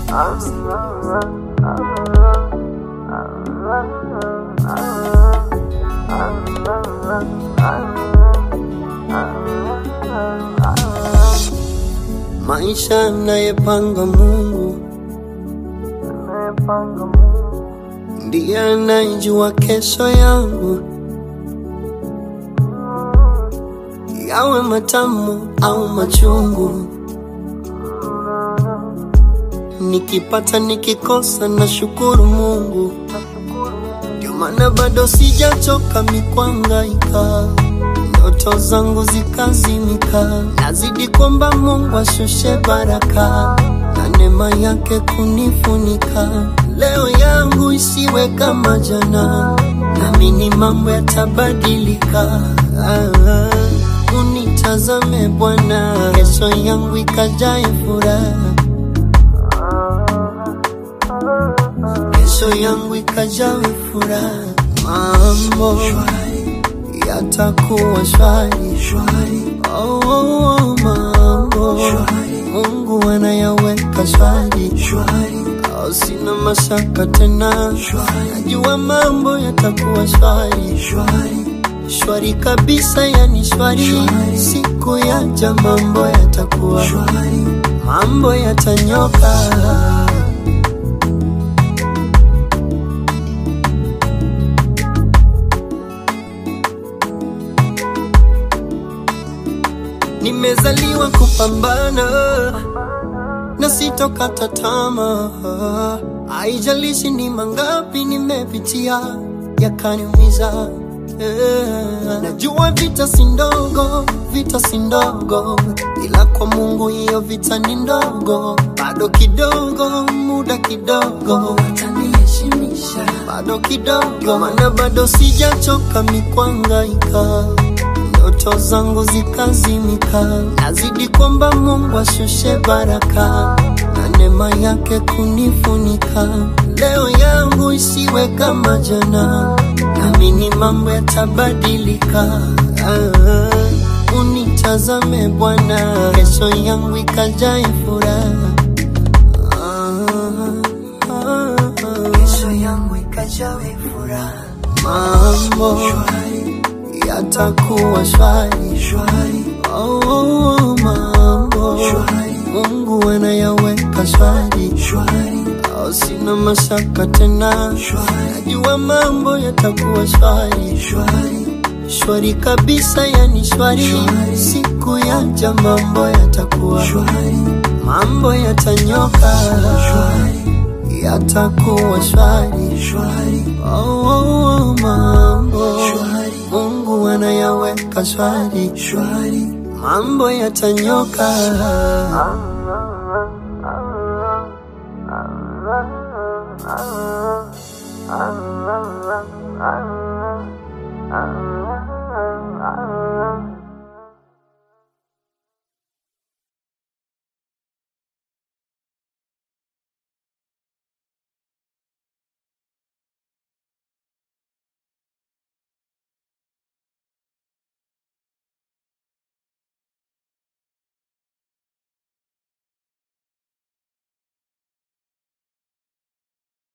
Maisha anayepanga Mungu ndiye anayejua kesho yangu, yawe matamu au machungu. Nikipata nikikosa, na shukuru Mungu, ndio maana bado sijachoka mikwangaika ndoto zangu zikazimika, nazidi kwamba Mungu ashushe baraka na neema yake kunifunika. Leo yangu isiwe kama jana, naamini mambo yatabadilika. Ah, unitazame Bwana, kesho yangu ikajae furaha, kesho yangu ikajawe furaha, mambo yatakuwa shwari shwari. Oh, oh, oh, mambo Mungu anayaweka shwari shwari. Oh, sina mashaka tena shwari. Najua mambo yatakuwa shwari shwari shwari kabisa, yani shwari, shwari. Siku yaja mambo yatakuwa shwari, mambo yatanyoka Nimezaliwa kupambana na sitokata tamaa, haijalishi ni mangapi nimepitia yakaniumiza. Eh, Najua vita si ndogo, vita si ndogo, ila kwa Mungu hiyo vita ni ndogo. Bado kidogo, muda kidogo, ataniheshimisha bado kidogo, maana bado sijachoka mikwangaika ndoto zangu zikazimika, nazidi kwamba Mungu ashushe baraka na neema yake kunifunika. Leo yangu isiwe kama jana, naamini mambo yatabadilika. Ah, unitazame Bwana, kesho yangu ikajae furaha. Ah, ah, ah. kesho yangu ikajawe furaha mambo yatakuwa shwari shwari Oh, oh, oh, mambo Shwari. Mungu anayaweka shwari shwari oh, sina mashaka tena Shwari. najua mambo yatakuwa shwari shwari shwari kabisa, yani shwari, Shwari. siku yaja mambo yatakuwa shwari mambo yatanyoka shwari yatakuwa shwari shwari oh, oh, oh, mambo Shwari. Mungu anayaweka shwari shwari mambo yatanyoka Ah